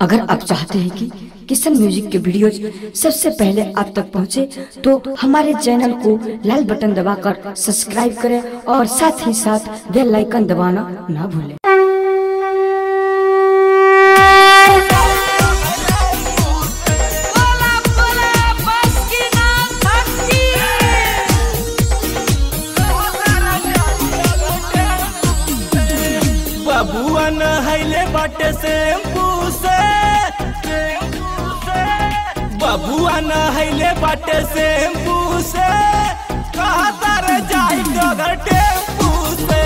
अगर आप चाहते हैं कि किशन म्यूजिक के वीडियोज सबसे पहले आप तक पहुंचे, तो हमारे चैनल को लाल बटन दबाकर सब्सक्राइब करें और साथ ही साथ बेल आइकन दबाना ना भूलें Bola bola baskina thakki बबुआ नहैले बाटे शैम्पू से बबुआ नहैले बाटे शैम्पू से कहा तारे जाई डगर टेम्पू से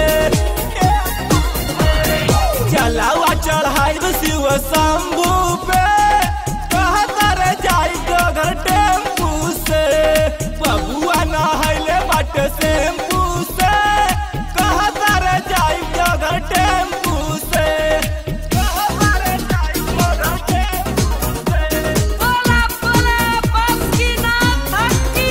चलावा चढ़ाई शिव शंभू पे कहा तारे जाई डगर टेम्पू से बबुआ नहैले बाटे शैम्पू से कहा तारे जाई डगर टेम्पू से कहा तारे जाई डगर टेम्पू से bola bola baskina thakki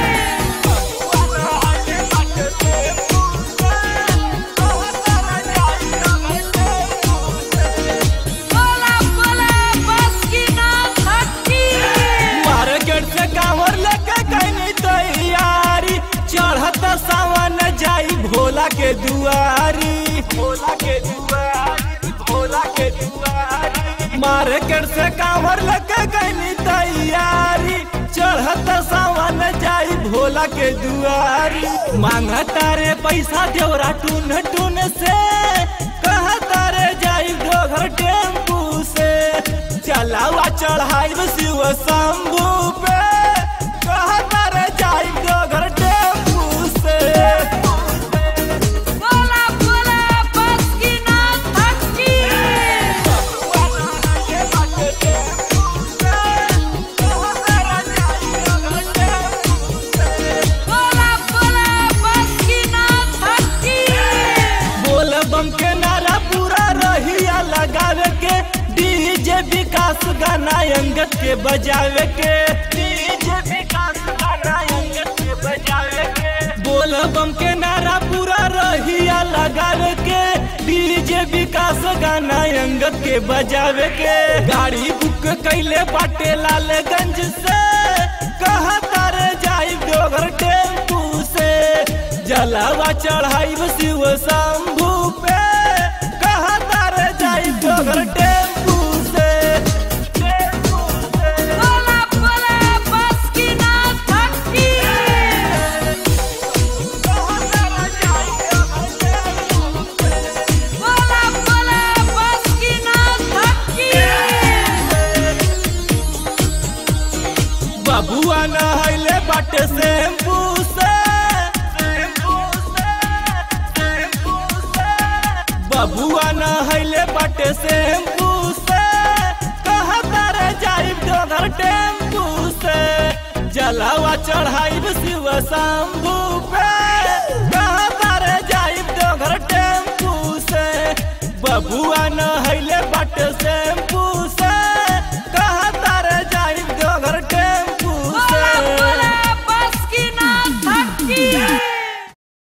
bola bola baskina thakki market से कांवर लेके गई तैयारी चढ़त सावन जाई भोला के दुआरी भोला के दुआरी भोला के दुआरी मार्केट से कांवर लेके गई तैयारी चढ़त सावन जाई भोला के दुआरी मांगता रे पैसा देवरा टून टून से कहता रे जाई डोगर टेम्पू से चलावा चढ़ाई शिव शंभू पे कहता रे जाई डोगर टेम्पू से bola bola baskina thakki bola bola baskina thakki बोल बम के नारा पूरा रहिया लगावे के डीजे विकास गाना अंगत के बजावे के डीजे विकास गाना अंगत के बजावे के बोल बम के नारा पूरा रहिया लगावे के डीजे विकास गाना अंगत के बजावे के गाड़ी बुक कैले बाटे लालगंज से कहा तारे जाई डोगर टेम्पू से जलावा चढ़ाई शिव शंभू पे कहा तारे जाई डोगर टेम्पू से टेम्पू से bola bola baskina thakki bola bola baskina thakki बबुआ नहैले बाटे शैम्पू से बबुआ नहैले बाटे शैम्पू से कहता रे जाई डोगर टेम्पू से जलावा चढ़ाई शिव शंभू पे कहता रे जाई डोगर टेम्पू से बबुआ नहैले